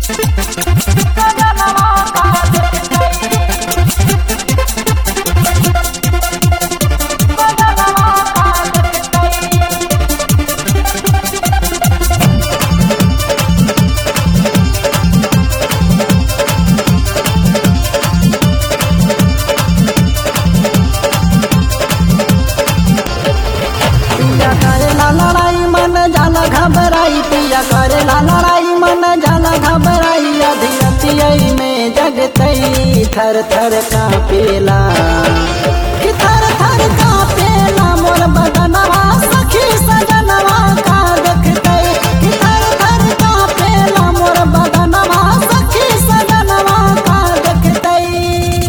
पिया करेला लड़ाई मन जाला घबराई पिया करेला लड़ाई मन जाला घबराई अधिरतियई में जगतई थर थर कापेला कि थर थर कापेला मोर बदनवा सखी सजनवा का देखतई कि थर थर कापेला मोर बदनवा सखी सजनवा का देखतई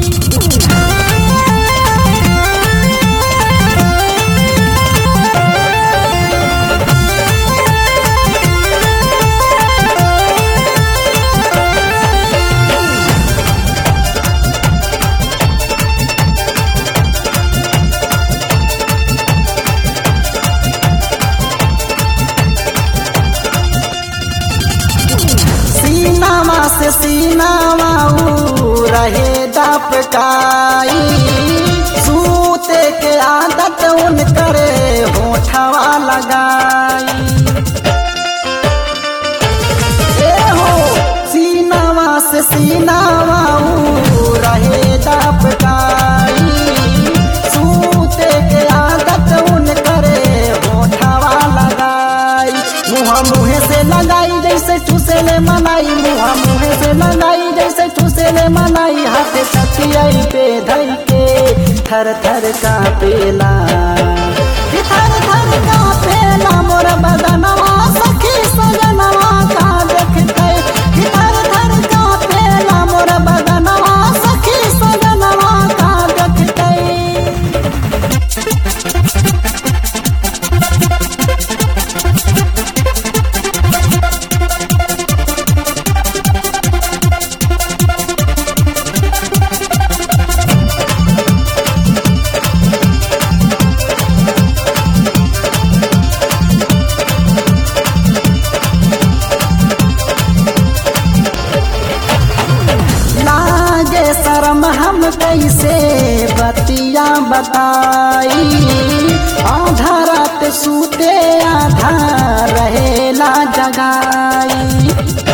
सीनावा से सीनावा ऊ रहे दपकाई सूते के आदत उन करे होठवा लगाई ए हो सीनावा से सीनावा ऊ रहे दपकाई सूते के आदत उन करे होठवा लगाई मुहा मुहे से लगाई जैसे चूसेले मनाई मुहा मुहे से लगाई जैसे चूसेले मनाई हाथ तकियाई पे धई के थर थर कापेला कि थर थर कापेला मोर बदनवा सखी सजनवा का देखते कि थर थर कापेला मोर बदनवा सखी सजनवा का देखते लागे शर्म हम कैसे बतिया बताई आधा रात सूते आधा रहेला जगाई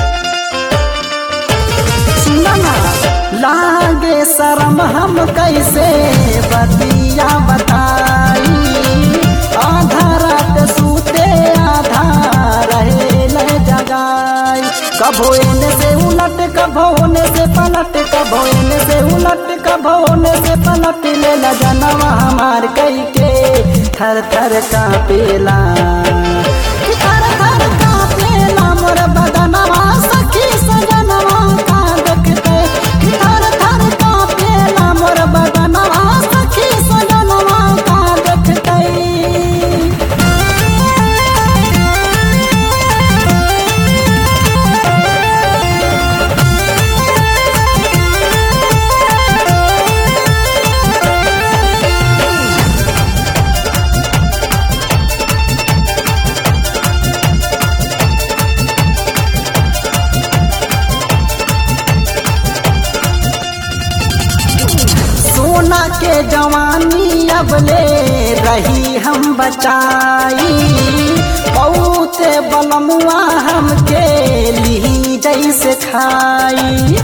सुना ना, लागे शर्म हम कैसे बतिया बताई आधा रात सूते आधा रहेला जगाई कभो एने से उलट कभो ओने से पलट कभो एने से उलट कभो ओने से पलट ले ला जनवा हमार कई के थर थर कापेला कि थर थर कापेला मोर बदनवा सखी सजनवा का देखते कि थर थर कापेला मोर बदनवा सखी सजनवा का देखते सोना के जवानी अब ले रही हम बचाई बहुत बलमुआ हमके ली जैसे खाई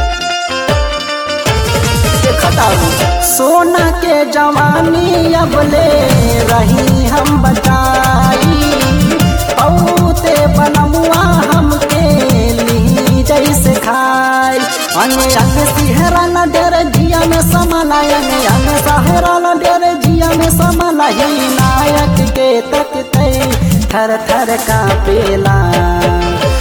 सोना के जवानी अब ले रही हम बचाई बहुत बलमुआ हमके ली जैसे खाई अंग अंग सिहरा न डर जिया में समाला अंग अंग सहरा न डर जिया में समाला ही नायक के तकते थर थर कापेला